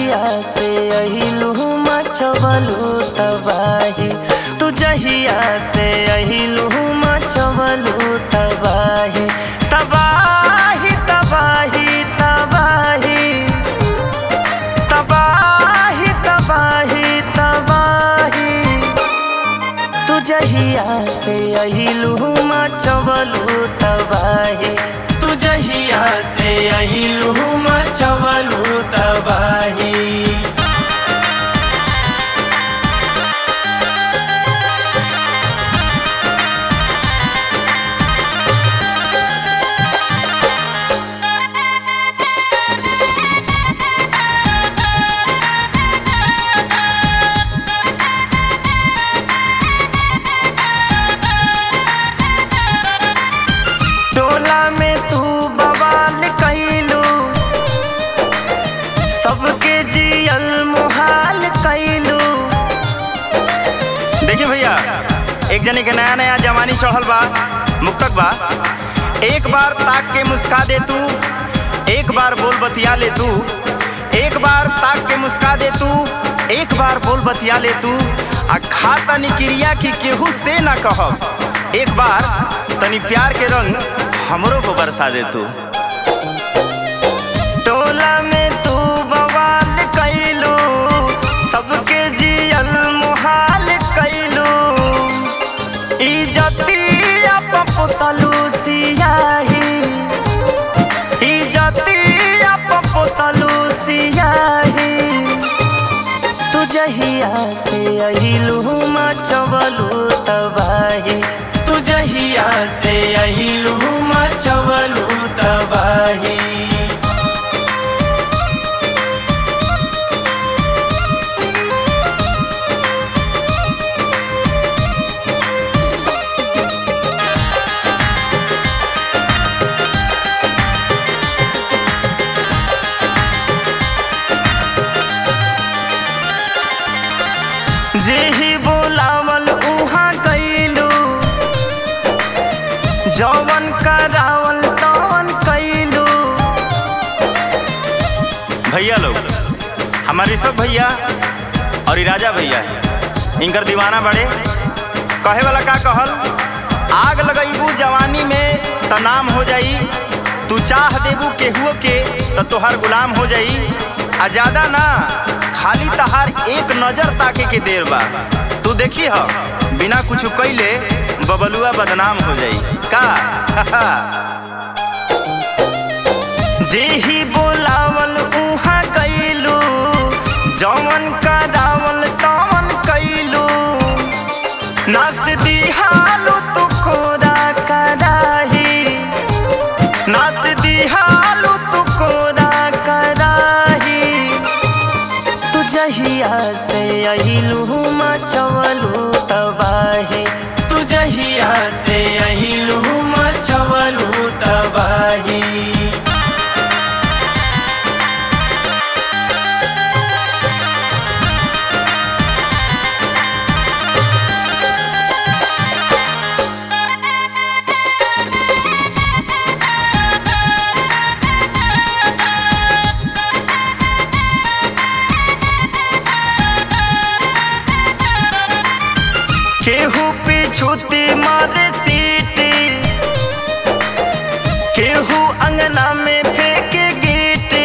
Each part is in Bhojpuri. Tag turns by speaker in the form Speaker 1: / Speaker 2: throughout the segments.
Speaker 1: जहिया से अहिलू मचवलू तबाही तू जहिया से अहिलू मचवलू तबाही तबाही तबाही तबाही तबाही तबाही तबाही तू जहिया से अहिलू मचवलू तबाही तू जहिया से अहिलू मचवलू तबाही टोला में तू बवाल कैलू सबके जियल मुहाल कैलू
Speaker 2: देखिए भैया एक जने के नया नया जवानी चढ़ल बा मुक्तक बा एक बार ताक के मुस्का दे तू एक बार बोल बतिया ले तू एक बार ताक के मुस्का दे तू एक बार बोल बतिया ले तू आ खा तनी क्रिया की केहू से ना कहब एक बार तनी प्यार के रंग हमरो को बरसा दे तू
Speaker 1: टोला में तू बवाल कैलू सबके जियल मुहाल कैलू इजतिया पपुतलू सियाही इजतिया पपुतलू सियाही तू जहिया से अहिलू मचवलू तबाही तू जहिया से अहिलू मचवलू तबाही जेही बोलावल उहाँ कैलू जवन करावल तवन कैलू
Speaker 2: भैया लोग हमारे सब भैया और ई राजा भैया इनकर दीवाना बड़े कहे वाला का कहल आग लगैबू जवानी में त नाम हो जाई तू चाह देबू केहुओ के त तोहर गुलाम हो जाई आ ज्यादा ना खाली तहार एक नजर ताके के देर बा तू देखी ह बिना कुछ कैले बबलुआ बदनाम हो जाई का
Speaker 1: जेही बोलावल उहाँ कैलू जवन करावल तवन कैलू नाच दिहालू तू कोरा कराही नाच दिहालू तू कोरा कराही तू जहिया से अहिलू मचवलू तबाही तू जहिया से अहिलू मचवलू तबाही केहू पे छूती मारे सीटी केहू अंगना में फेंके गीटी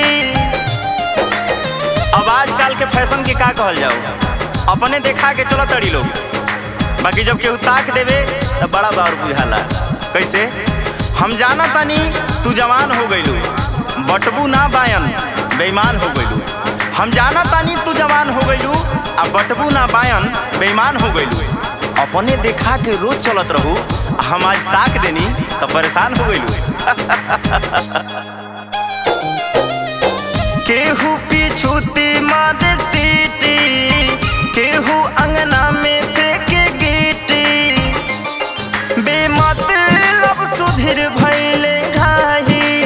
Speaker 2: अब आजकल के फैशन के का कहल जाओ अपने देखा के चलो तड़ी लोग बाकी जब केहू ताक देवे तब बड़ा बार बुझाला कैसे हम जाना तानी तू जवान हो गइलू बटबू ना बायन बेईमान हो गइलू हम जाना तानी तू जवान हो गइलू आ बटबू ना बायन बेईमान हो गइलू अपने देखा के रोज चलत रहू आ हम आज ताक देनी तो परेशान हो गइलू
Speaker 1: केहू पीछूती मारे सीटी केहू अंगना में फेंके गीटी बेमतलब सुधीर भैले घाही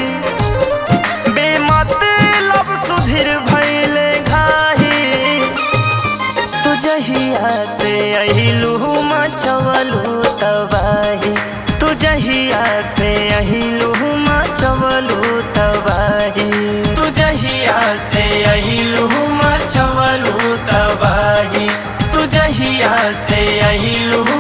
Speaker 1: बेमतलब सुधीर भैले घाही तू जहिया से अहिलू मचवलू तबाही तू जहिया से अहिलू मचवलू तबाही तू जहिया से अहिलू से अहिलू